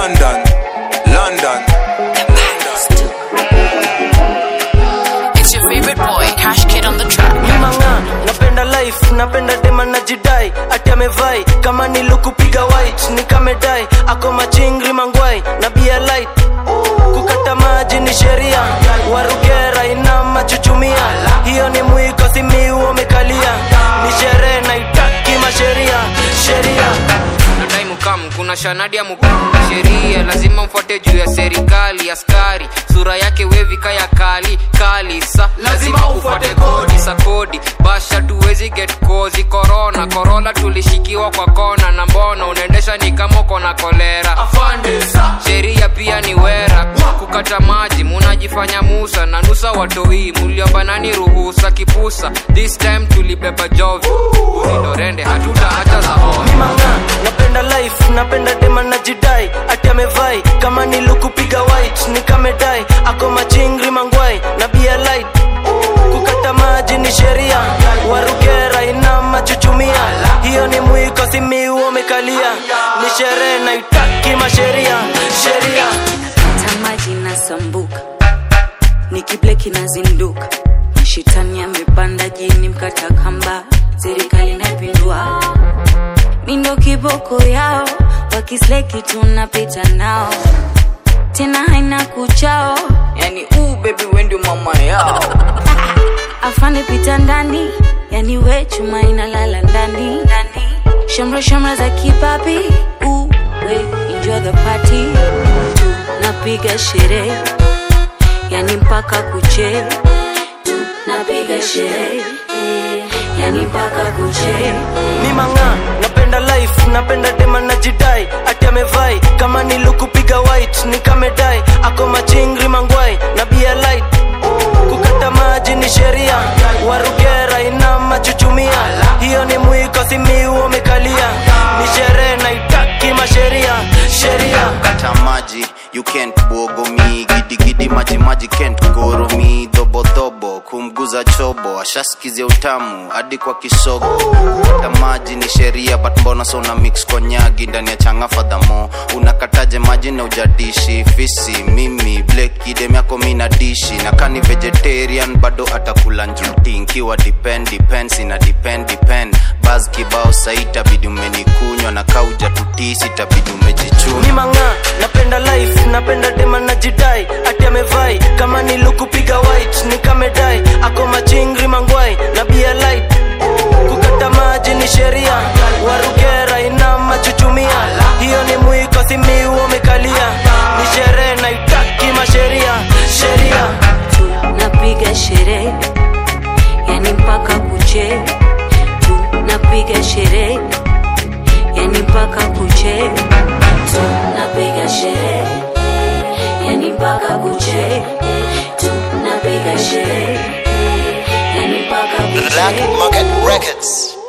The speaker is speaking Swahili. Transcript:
London, London. It's your favorite boy, Cash Kid on the track. mimanga napenda life napenda dema na jidai ati amevai kama nilukupiga white nikamedai ako machingri mangwai na bia light kukata maji ni sheria warugera ina machuchumia hiyo ni mwiko simiu umekalia ni sherehe naitaki masheria sheria nadai mukam kuna shanadi ya mukam sheria lazima mfuate juu ya serikali askari sura yake wevika ya kali kali sa lazima ufuate kodi sa kodi basha tuwezi get kozi korona korona tulishikiwa kwa kona na mbona unaendesha ni kama uko na kolera sheria pia ni wera kukata maji munajifanya musa na nusa watoi muliomba nani ruhusa kipusa this time tulibeba jovi uzindorende hatuta hata za homa mimanga napenda life napenda dema na jidai ati amevai kama nilukupiga white nikamedai ako machingri mangwai na bia light kukata maji ni sheria warugera ina machuchumia hiyo ni mwiko simiu umekalia ni sherehe naitaki masheria sheria tamaji nasambuka nikibleki nazinduka mashitani amepanda jini mkata kamba serikali naipindua mindo kiboko yao wakisleki tunapita nao tena haina kuchao yani uu bebi wendi mama yao afande pita ndani yani we chuma inalala ndani ndani shamra shamra za kipapi uu we enjoy the party napiga sherehe yani mpaka kuche napiga sherehe yani mpaka kuche mimanga napenda life napenda dema na jidai ati amevai kama nilukupiga white nikamedai ako machingri mangwai na bia light kukata maji ni sheria warugera ina machuchumia hiyo ni mwiko simiu umekalia ni sherehe naitaki masheria sheria kata maji you can't bogo me gidigidi maji maji can't goro me dhobodhobo kumguza chobo ashaskizia utamu hadi kwa kisogo kata maji ni sheria but mbona so una mix kwa nyagi ndani ya changa fadhamo unakataje maji na ujadishi fisi mimi blek idem yako mi na dishi na kani vegetarian bado atakula njuti nkiwa depend depends ina depend depend baz kibao saitabidi umenikunywa na kauja tutisi tabidi umejichuna mimanga napenda life napenda dema na jidai ati amevai kama nilukupiga white nikamedai ako machingri mangwai na bia light kukata maji ni sheria warugera ina machuchumia hiyo ni mwiko simiu umekalia ni sherehe naitaki masheria sheria napiga sherehe yani mpaka kuche tu napiga sherehe yani mpaka kuche tu napiga sherehe yani mpaka kuche tu napiga sherehe yani mpaka Black kuche Market Records.